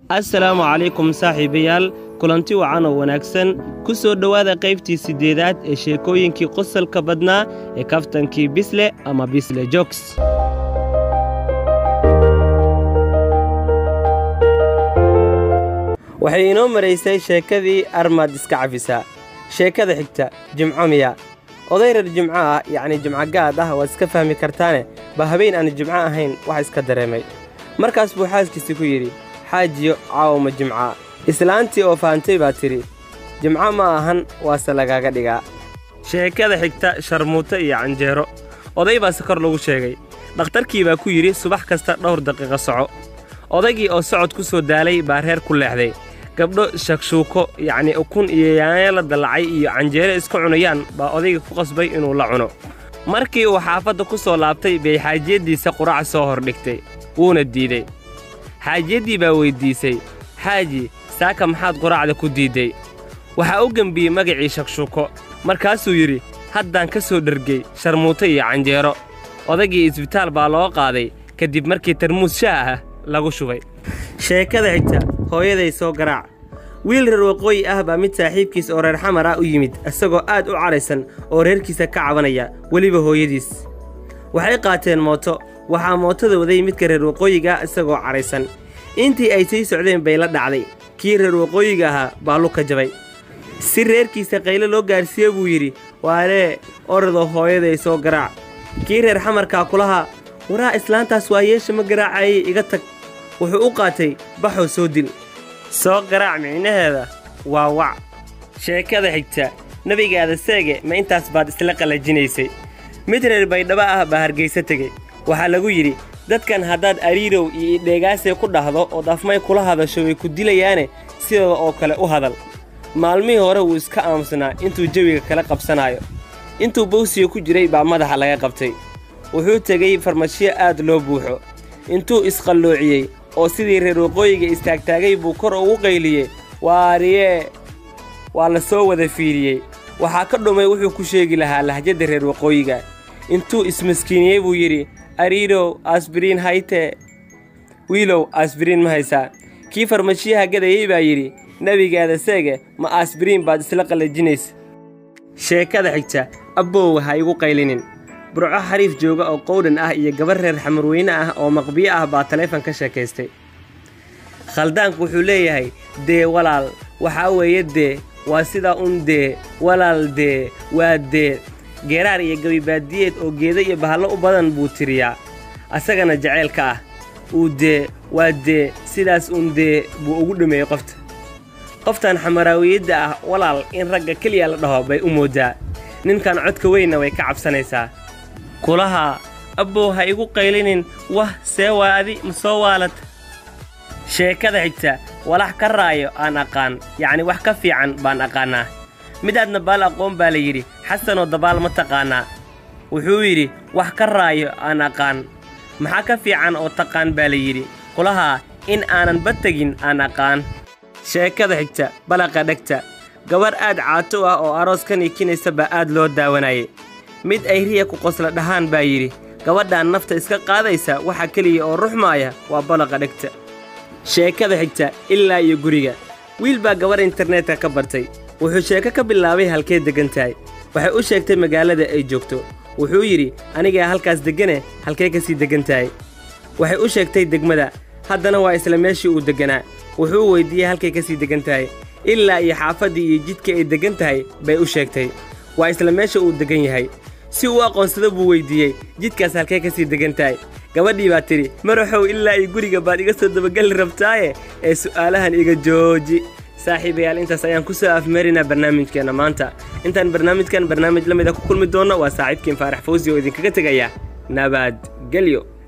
assalaamu calaykum saaxiibayaal kulanti wacan oo wanaagsan ku soo dhowaada qaybtii siddeedaad ee sheekooyinkii qosalka badnaa ee kaftankii bisle ama bisle jogs waxay inoo maraysay sheekadii armaad iska cafisaa sheekada xigta jimco miya oday reer jimco ah yacni jimco gaad ah waad iska fahmi kartaane ba habeen aan jimco ahayn wax iska dareemay markaas buu xaaskiisi ku yidhi xaajiyo caawma jimca islaantii oo fahamtay baa tidhi jimco ma ahan waase lagaaga dhigaa sheekada xigta sharmuuto iyo canjeero oday baa sakor lagu sheegay dhakhtarkii baa ku yidhi subax kasta dhowr daqiiqo soco odaygii oo socod ku soo daalay baa reer ku leexday gabdho shakshuuko yacnii ukun iyo yaanyo la dallacay iyo canjeero iska cunayaan baa odayga ku qasbay inuu la cuno markii uu xaafadda ku soo laabtay bay xaajiyaddiisa qurac soo hordhigtay wuuna diidey xaajiyaddii baa weyddiisay xaaji saaka maxaad quraacda ku diidday waxaa u gembiyey magacii shakshuuko markaasuu yidhi haddaan ka soo dhergey sharmuuto iyo canjeero odaygii isbitaal baa loo qaaday kadib markii tarmuus shaah ah lagu shubay sheekada xigta hooyaday soo garaac wiil reer waqooyi ah baa mid saaxiibkiis oo reer xamar ah u yimid isagoo aad u cadhaysan oo reerkiisa ka cabanaya weliba hooyadiis waxay qaateen mooto waxaa mootada waday midka reer waqooyiga ah isagoo cadhaysan intii ay sii socdeen bay la dhacday kii reer waqooyiga ahaa baa luka jabay si reerkiisa qayle loo gaarsiiye buu yidhi waalee orodoo hooyaday soo garaac kii reer xamarkaa kulahaa waraa islaantaas waa yeesha ma garaacayay iga tag wuxuu u qaatay baxoo soo dil soo garaac micnaheeda waa wac sheekada xigta nebigaada seege ma intaas baad isla qallajinaysay mid reer baydhabo ah baa hargayso tegey waxaa lagu yidhi dadkan haddaad ariirow iyo idheegaasee ku dhahdo ood afmay kula hadasho way ku dilayaane sidooda oo kale u hadal maalmihii hore wuu iska aamusnaa intuu jawiga kala qabsanaayo intuu bawsiga ku jiray baa madaxa laga qabtay wuxuu tegey farmashiyo aad loo buuxo intuu isqalloociyey oo sidii reer waqooyiga istaagtaagay buu kor ugu qayliyey waariyee waa la soo wada fiiriyey waxaa ka dhumay wuxuu ku sheegi lahaa lahjadda reer waqooyiga intuu ismaskiiniyey buu yidhi ariirow asbiriin haytee wiilow asbiriin ma haysaa kii farmashiyaha gadayey baa yidhi nebigaada seege ma asbiriin baad isla qallajinaysa sheekada xigta abbow ha igu qaylinin burco xariif jooga oo qowdhan ah iyo gabar reer xamarweyne ah oo maqbiyo ah baa taleefon ka sheekaystay khaldaanku wuxuu leeyahay dee walaal waxaa weeye dee waa sidaa un dee walaal dee waa dee geeraar iyo gabibaadiyeed oo geeda iyo bahallo u badan buu tiriyaa asagana jaceylka ah uu dee waa dee sidaas un dee buu ugu dhameeyey qofta qoftan xamaraawiyadda ah walaal in ragga keliya la dhaho bay u mooddaa ninkan codka weynna way ka cabsanaysaa kulaha abbow ha igu qaylinin wah see waa adi ma soo waalata sheekada xigta walax ka raayo aan aqaan yacni wax ka fiican baan aqaannaa midaadna baal aqoon baa la yidhi xasanoo dabaal ma taqaannaa wuxuu yidhi wax ka raayo aan aqaan maxaa ka fiican oo taqaan baa la yidhi kulahaa in aanan ba tegin aan aqaan sheekada xigta balaqa dhegta gabar aad caato ah oo aroos ka niikinaysa baa aad loo daawanayay mid ay riya ku qosla dhahaan baa yidhi gabadhaan nafta iska qaadaysa waxa keliya oo ruxmaaya waa balaqa dhegta sheekada xigta ilaa iyo guriga wiil baa gabar internetka ka bartay wuxuu sheeko ka bilaabay halkee deggan tahay waxay u sheegtay magaalada ay joogto wuxuu yidhi anigaa halkaas deggane halkee ka sii deggan tahay waxay u sheegtay degmada haddana waa isla meeshii uu degganaa wuxuu weyddiiyey halkay ka sii deggan tahay ilaa iyo xaafaddii iyo jidka ay deggan tahay bay u sheegtay waa isla meesha uu deggan yahay si uu aqoonsado buu weyddiiyey jidkaas halkee ka sii deggan tahay gabadhii baa tidhi maraxow ilaa iyo guriga baad iga soo dabagelli rabtaaye ee su'aalahan iga jooji saaxiibayaal intaas ayaan ku soo afmeerinaa barnaamijkeenna maanta intaan barnaamijkan barnaamij la mida ku kulmi doonno waa saaxiibkiin faarax fawsi oo idinkaga tegaya nabadgelyo